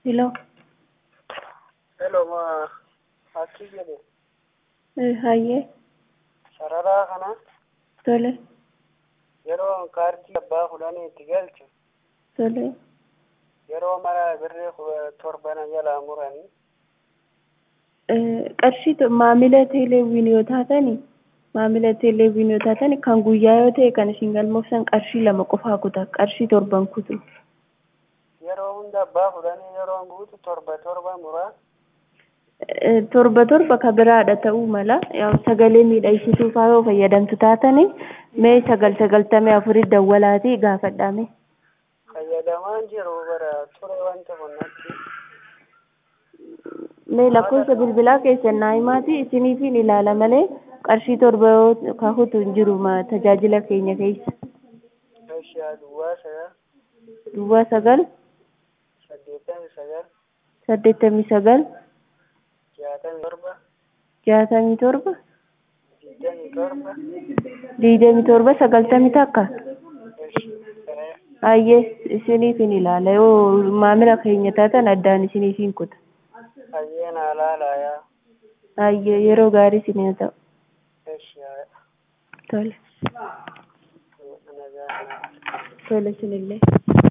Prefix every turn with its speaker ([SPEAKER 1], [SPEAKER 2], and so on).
[SPEAKER 1] Hello.
[SPEAKER 2] Hello, ma akkii jedhe
[SPEAKER 1] Eh, Hayyee.
[SPEAKER 2] sararaa kana
[SPEAKER 1] Tole.
[SPEAKER 2] yeroo kaartii abbaa kudhanii itti galchu
[SPEAKER 1] Tole.
[SPEAKER 2] yeroo mara birrii kudha torbana jalaa muranii
[SPEAKER 1] Eh, qarshii to- maamila teeleewwiin yoo taatani maamila teeleewwiin yoo taatani kan guyyaa yoo ta'e kan isin galmoofsan qarshii lama qofaa kuta qarshii torban kutu
[SPEAKER 2] yeroo hunda abbaa kudhanii yeroo guutu torba torba muraa
[SPEAKER 1] Eh, torba torba ka biraadha ta'uu mala yaw sagalee miidhagsituu faa yoo fayyadamtu taatani mee sagal sagaltamii afurit dawwalaatii gaafadhaame
[SPEAKER 2] fayyadamaan jiru bara ture wanta kunnatti
[SPEAKER 1] mee lakkoofsa bilbilaa keessan naa himaatii isiniifin ilaala malee qarshii torba yoo kahutu hin jiru ma tajaajila keenya keessa
[SPEAKER 2] Eeshiyaa duwwaa sagal
[SPEAKER 1] duwwaa sagal
[SPEAKER 2] saddeettamii sagal
[SPEAKER 1] saddeettamii sagal
[SPEAKER 2] jaatamii torba
[SPEAKER 1] jaatamii torba
[SPEAKER 2] digdamii torba
[SPEAKER 1] digdamii torba sagaltamii takka
[SPEAKER 2] Eeshiyaa
[SPEAKER 1] hayyee isiniifin ilaala yoo maamila keenya taatan addaan isiniifin kuta
[SPEAKER 2] hayyeen alaalayaa
[SPEAKER 1] hayyee yeroo gaarii isinii ta'u
[SPEAKER 2] Eeshiyaa
[SPEAKER 1] tole
[SPEAKER 2] nagaa
[SPEAKER 1] tole isinillee